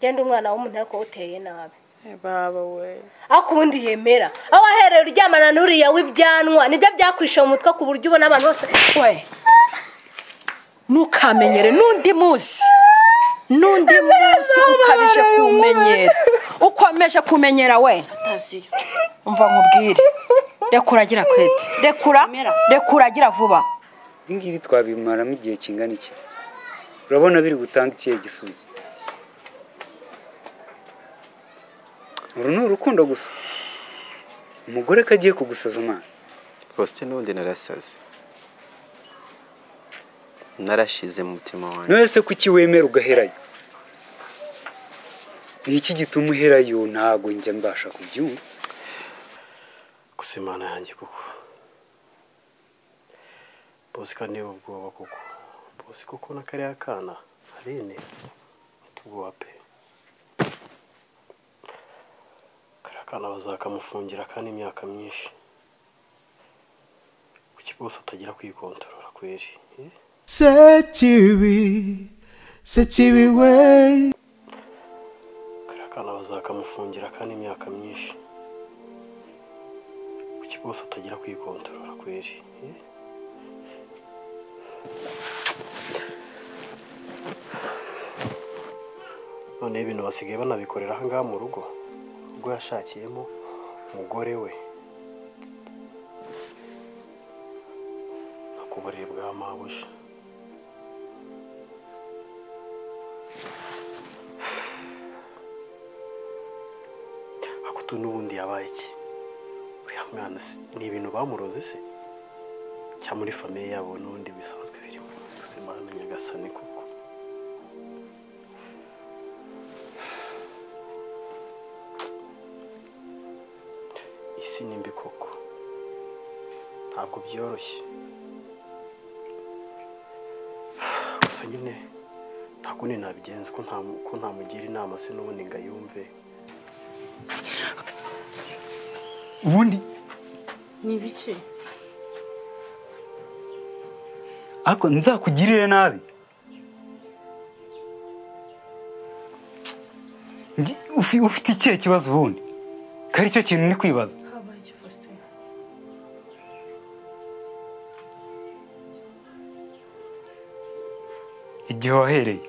genda umwana w'umuntu ariko uteye nabi baba we ariko ubundi yemera aho wahereye uryamana n'uriya w'ibyanwa nibyo byakwishe mu mutwe ku buryo ubona abantu bose we ntukamenyere n'undi munsi n'undi munsi ukabije kumenyera ukomeje kumenyera we atazi umva nkubwire reka uragira kwete rekura Emera. reka uragira vuba Ibi ngibi twabimaramo igihe kingana iki urabona biri gutanga ikihe gisubizo uru ni urukundo gusa umugore ko agiye kugusaza amana rwose n'ubundi narasaze narashize mu mutima wanjye none se kuki wemera ugaherayo ni iki gituma uherayo ntabwo njya mbasha kubyumva gusa imana yanjye kuko bose kandi niba ubwoba kuko bose kuko na kariya kana harine atubwoba pe kariya kana bazakamufungira kandi imyaka myinshi kuki bose atagira kwikontorora kweri eh? Sekibi, sekibi we. kariya kana bazakamufungira kandi imyaka myinshi kuki bose atagira kwikontorora kweri eh? noneho ibintu basigaye banabikorera aha ngaha mu rugo ubwo yashakiyemo umugore we no ku buriri bwa mabuja akutu n'ubundi yabaye iki uriya mwana se ni ibintu bamuroze se cyangwa muri famiye yabo n'ubundi bisanzwe birimo gusa imana nyagasani kuko isi ni mbi koko ntabwo byoroshye gusa nyine nta kundi nabigenza ko nta- ko ntamugira inama se n'ubundi ngayumve ubundi ni ibiki ariko nzakugirire nabi Ngi- ufi- ufite ikihe kibazo ubundi ko ari cyo kintu ni kwibaza habaye iki faustin igihe wahereye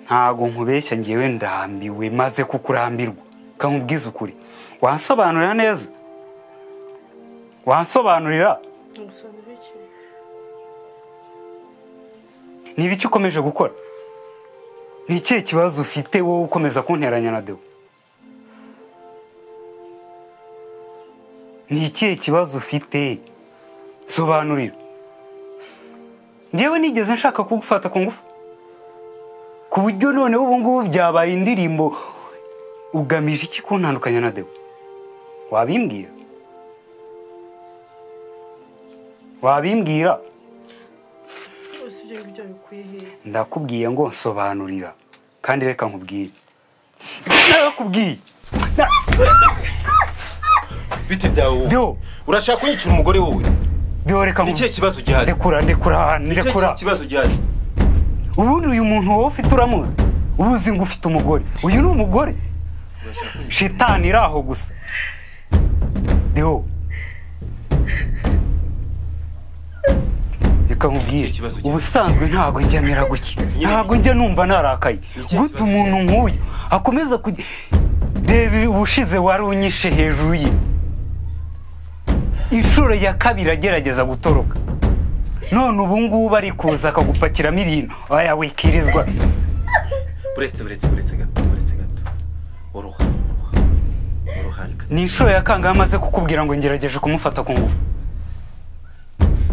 ntago nkubeshya ngewe ndambiwe maze kukurambirwa kankubwiza ukuri wansobanurira neza wansobanurira ngusobanurira iki ni ibiki ukomeje gukora ni ikihe kibazo ufite wowe ukomeza kunteranya na dewo ni ikihe kibazo ufite sobanurira ngewe nigeze nshaka kugufata ku ngufu ku buryo noneho ubu ngubu byabaye indirimbo ugamije iki kuntandukanya na dewo wabimbwira wabimbwira bose ibyo ngibyo bikwiye hehe ndakubwiye ngo nsobanurira kandi reka nkubwire ndakubwiye bite byawe wowe deo urashaka kunyicira umugore wowe deo reka ni nkubwire ikihe kibazo gihari ndekura ndekura ahantu Ni ikihe ndekura kibazo gihari ubundi uyu muntu wowe ufite uramuzi uba uzi ngo ufite umugore uyu ni umugore shitani iri aho gusa deo reka nkubwire Ni ikibazo gihari. ubusanzwe ntabwo njyamera gutya Nyine- ntabwo njya numva narakaye Ni ikihe gute kibazo umuntu nk'uyu akomeza kujya reba ubushize wari unyishe hejuru ye inshuro ya kabiri agerageza gutoroka none ubu ngubu ari kuza akagupakiramo ibintu aya wikirizwa uretse uretse uretse gato uretse gato uruha uruha uruha reka ni inshuro ya kangahe amaze kukubwira ngo ngerageje kumufata ku ngufu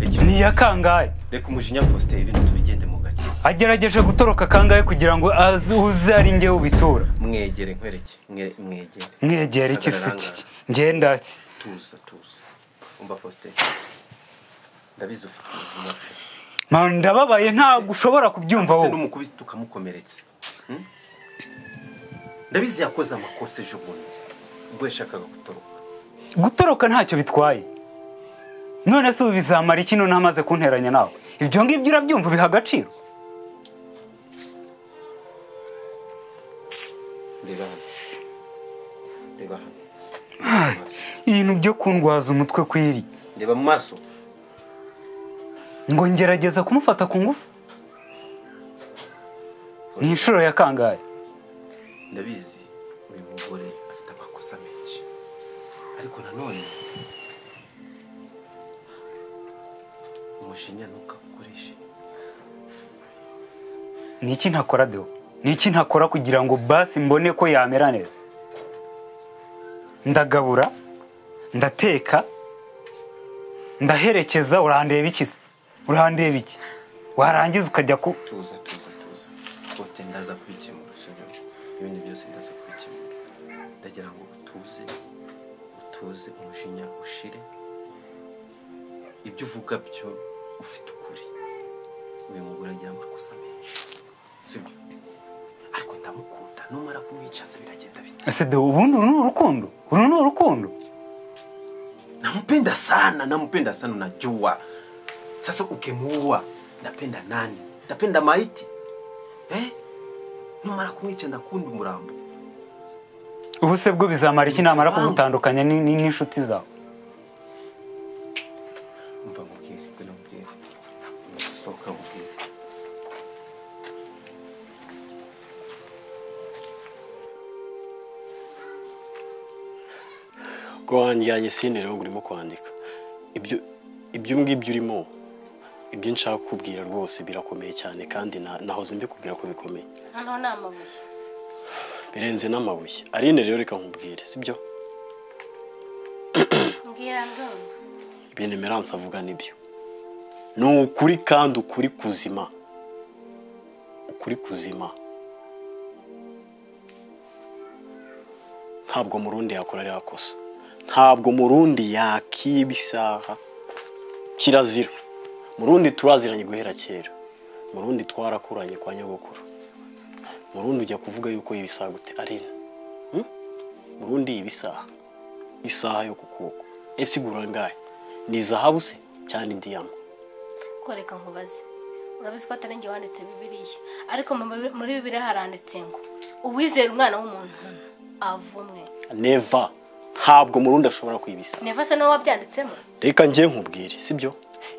reka ni iya kangahe reka umujinya faustin ibintu tubigende mu gake agerageje gutoroka kangahe kugira ngo azi uze ari njye ubitora mwegere nkwereke mwe- mwegere mwegera iki si iki ngenda ati tuza tuza umva faustin ndabizi ufite umujinya pe mpamvu ndababaye ntabwo ushobora kubyumva se wowe n'umukubita ukamukomeretsa Hmm? ndabizi yakoze amakosa ejo bundi ubwo yashakaga gutoroka gutoroka ntacyo bitwaye none se ubu bizamara iki none amaze kunteranya nawe ibyo ngibyo urabyumva ubiha agaciro reba hano reba hano ibintu byo kundwaza umutwe kw'iri reba mu maso ngo ngerageza kumufata ku ngufu ni inshuro ya kangahe ndabizi uyu mugore afite amakosa menshi ariko nanone umujinya ntukagukoreshe ni iki ntakora deo ni iki ntakora kugira ngo basi mbone ko yamera neza ndagabura ndateka ndaherekeza urandeba iki se urandeba iki warangiza ukajya ku tuza tuza tuza twose ndaza kubikemura sibyo ibindi byose ndaza kubikemura ndagira ngo utuze utuze umujinya ushire ibyo uvuga byo ufite ukuri uyu mugore agira amakosa menshi sibyo ariko ndamukunda numara kumwicaza biragenda bite ese deo ubundi uru ni urukundo uru ni urukundo nampenda sana nampenda sana unajua sasa ukimuua ndapenda nani ndapenda maiti eh? numara kumwica ndakundi umurambo ubu se bwo bizamara iki namara kugutandukanya ni- ni- n'inshuti zawe mva mubwire ngwino mubwire sohoka mubwire ubwo wanjyanye sine rero ngo urimo kwandika ibyo ibyo ngibyo urimo ibyo nshaka kukubwira rwose birakomeye cyane kandi na- nahoze mbikubwira ko bikomeye hano ni amabuye birenze n'amabuye arine rero reka nkubwire sibyo mbwira ndumva ibintu emerance avuga nibyo ni ukuri kandi ukuri kuzima ukuri kuzima ntabwo mu rundi yakora ririya kosa ntabwo mu rundi yakiba isaha kirazira mu rundi turaziranye guhera kera mu rundi twarakuranye kwa nyogokuru mu rundi ujya kuvuga yuko ibisaha gute arena Hmm? mu rundi ibisaha isaha yo ku kuboko ese igura ngahe ni zahabu se cyangwa ni diyama koreka nkubaze urabizi ko atari njye wanditse bibiriya ariko mu- muri bibiriya haranditse ngo uwizera umwana w'umuntu avumwe neva ntabwo mu rundi ashobora kwibisa neva se niwe wabyanditsemo reka njye nkubwire sibyo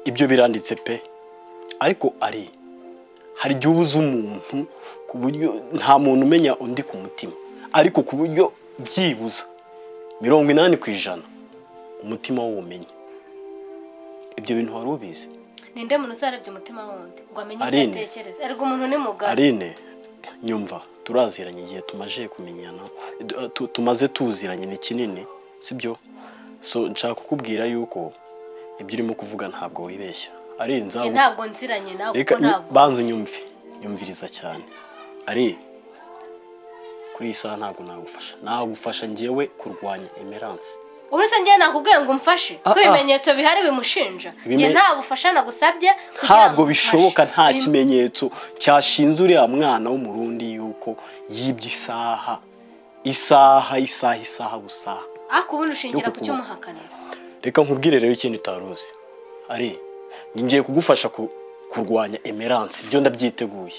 ibyo biranditse pe ariko ari hari igihe uba uzi umuntu ku buryo nta muntu umenya undi ku mutima ariko ku buryo byibuza mirongo inani ku ijana umutima w'ubumenyi ibyo bintu wari ubizi ninde muntu uzarebye umutima wundi ngo amenye icyo Aline. atekereza erega umuntu ni mugari arine nyumva turaziranye igihe tumaze kumenyana du- tu- tumaze tuziranye ni kinini sibyo so nshaka kukubwira yuko ibyo urimo kuvuga ntabwo wibeshya ari Njye nzabu ntabwo nziranye nawe kuko reka ntabwo banza unyumve nyumviriza cyane ari kuri iyi saha ntabwo nagufasha nagufasha ngewe kurwanya emerance uretse njye nakubwiye ngo umfashe Ah, ko ah. ibimenyetso bihari bimushinja Ibime- njye nta bufasha nagusabye kugira ngo ntabwo umfashe. bishoboka nta Uyu- kimenyetso cyashinze uriya mwana w'umurundi yuko yibye isaha isaha isaha isaha gusaha ariko ubundi ushingira ku Yo kukuba. cy'umuhakanira reka nkubwire rero ikintu utaruzi ari ni ngiye kugufasha ku- kurwanya emerance ibyo ndabyiteguye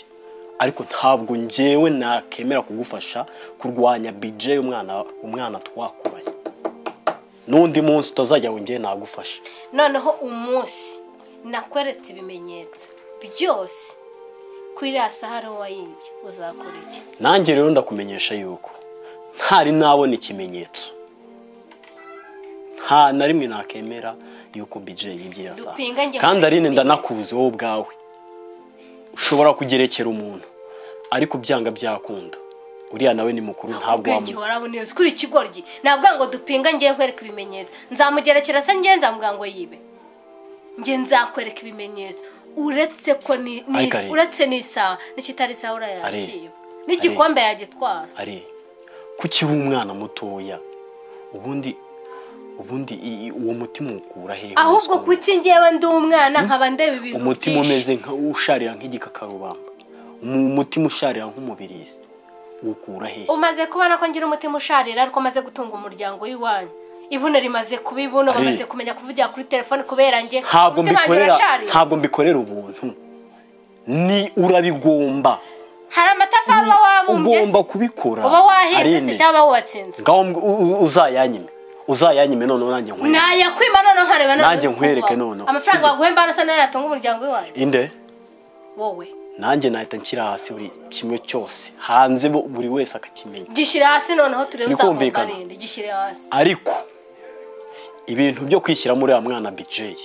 ariko ntabwo njyewe nakemera kugufasha kurwanya bije y'umwana umwana twakuranye n'undi munsi utazajya ngo njyewe nagufasha noneho umunsi nakweretse ibimenyetso byose kuri iriya saha ariho wayibye uzakora iki nanjye rero ndakumenyesha yuko ntari nabona ikimenyetso nta na rimwe nakemera yuko bije yibye iriya saha Dupinga njye kandi muri arine ibi ndanakubuze wowe ubwawe ushobora kugerekera umuntu ariko byanga byakunda uriya nawe ni mukuru ntabwo ubwenge wamuzi warabu neza kuri ikigoryi nabwo ngo dupinga njye nkwereka ibimenyetso nzamugerekera se njye nzamubwira ngo yibe njye nzakwereka ibimenyetso uretse ko ni ni- Ariko Aline. uretse n'isaha n'ikitari isaha Aline. urayakiba n'igikombe yagitwara ari kuki uri umwana mutoya ubundi ubundi i- i- uwo mutima ukura hehe ahubwo Umuswa. kuki njyewe ndi umwana nkaba ndeba ibintu umutima byinshi. umeze nka usharira nk'igikakarubamba Umu- umutima usharira nk'umubirizi ukura hehe umaze kubona ko ngira umutima usharira ariko maze gutunga umuryango w'iwanyu ibuno rimaze kuba ibuno Aline. bamaze kumenya kuvugira kuri telefone kubera njye ntabwo umutima wanjye mbikorera urasharira. ntabwo mbikorera ubuntu ni urabigomba hari amatafari uba Ni- wabumbye wahombye se? ugomba kubikora uba wahinze se Aline. cyangwa watsinze ngaho mb- u- u- uzayanyime uzayanyime noneho nanjye nkwereke nayakwima none nkareba none Nanjye nkwereke uko noneho. amafaranga Sibyo. waguhemba hano se nayo yatunga umuryango w'iwanyu inde wowe nanjye nahita nshyira hasi buri kimwe cyose hanze bo- buri wese akakimenya gishyire hasi noneho turebe Turi uzakomba kumvikana. rindi gishyire hasi ariko ibintu byo kwishyira muri wa mwana bijeyi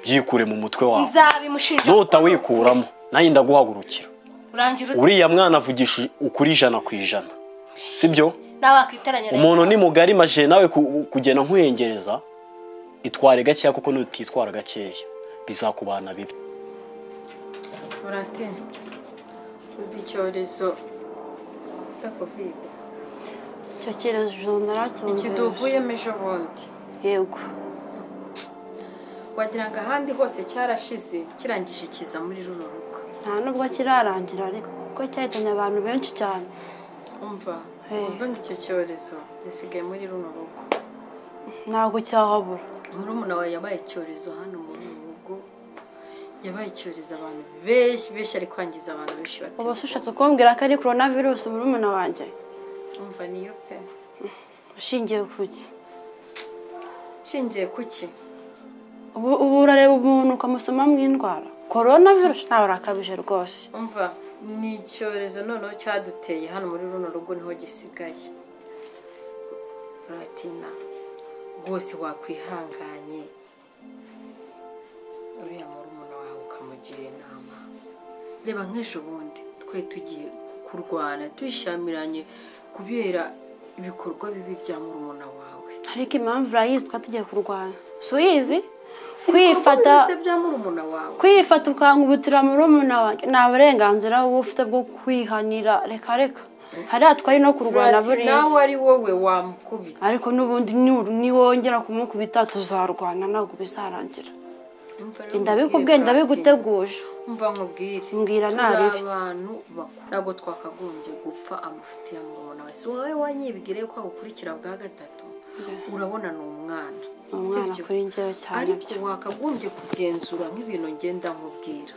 byikure mu mutwe wawe nzabimushinja nutawikuramo nanjye ndaguhagurukira urangira ute uriya mwana avugisha ukuri ijana ku ijana sibyo nawe wakiteranya na umuntu Yesu. ni mugari maje nawe ku- kugenda nkuhengereza itware gakeya kuko nutitwara gakeya bizakubana bibi Valentine uzi icyorezo cya kovide icyo cyerezo naracyumvise ikiduvuyemo ejo bundi yego wagira ngo ahandi hose cyarashize kirangije ikiza muri runo rugo nta nubwo kirarangira ariko kuko cyahitanye abantu benshi cyane umva Hey. umva ngo icyo cyorezo gisigaye muri runo rugo ntabwo cyahabura murumuna wawe yabaye icyorezo hano muri uru rugo yabaye icyorezo abantu benshi benshi ari kwangiza abantu benshi uba se batumva ushatse kumbwira ko ari korona virusi murumuna wanjye umva niyo pe ushingiye ku ki nshingiye ku ki ubu ubu urareba umuntu ukamusoma mu indwara korona virusi ntawe urakabije rwose umva ni icyorezo noneho cyaduteye hano muri runo rugo niho gisigaye Valentina rwose wakwihanganye uriya murumuna wawe ukamugira inama reba nk'ejo bundi twe tugiye kurwana tuyishyamiranye kubera ibikorwa bibi bya murumuna wawe ariko impamvu urayizi twari tugiye kurwanya si uyizi Si kwifata ibikorwa byose bya murumuna wawe kwifata ukangubutira murumuna wanjye nta burenganzira wowe ufite bwo kwihanira reka reka hariya twari no kurwana Valentina, buriya nawe ari wowe wamukubita ariko n'ubundi niwongera niwongera kumukubita tuzarwana ntabwo bizarangira Umva rero ndabikubwiye mubwire, Valentina. ndabiguteguje mva nkubwire Mbwira nabi. turi abantu bakuru ntabwo twakagombye gupfa amafuti ya murumuna wawe si wowe wanyibwire ko agukurikira bwa gatatu urabona ni umwana Ni umwana sibyo? kuri njyewe cyane ariko byo wakagombye kugenzura nk'ibintu ngenda nkubwira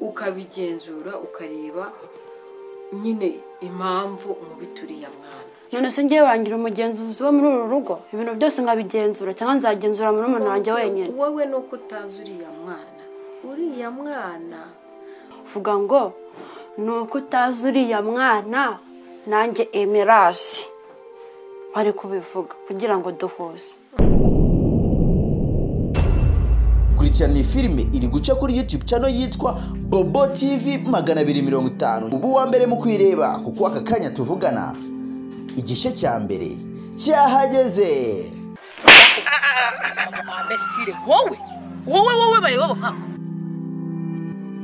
ukabigenzura ukareba nyine impamvu umubituriye mwana none se ngewe wangira umugenzuzi wo muri uru rugo ibintu byose nkabigenzura cyangwa nzagenzura murumuna wanjye wenyine wowe ni uko utazi uriya mwana uriya mwana vuga ngo ni uko utazi uriya mwana nanjye emerasi bari kubivuga kugira ngo duhuze kurikirana iyi filime iri guca kuri youtube channel yitwa bobo tv magana abiri mirongo itanu ubu wa mbere mu kuyireba kuko aka kanya tuvugana igice cya mbere cyahageze abesire wowe wowe wowe bayobobo nkako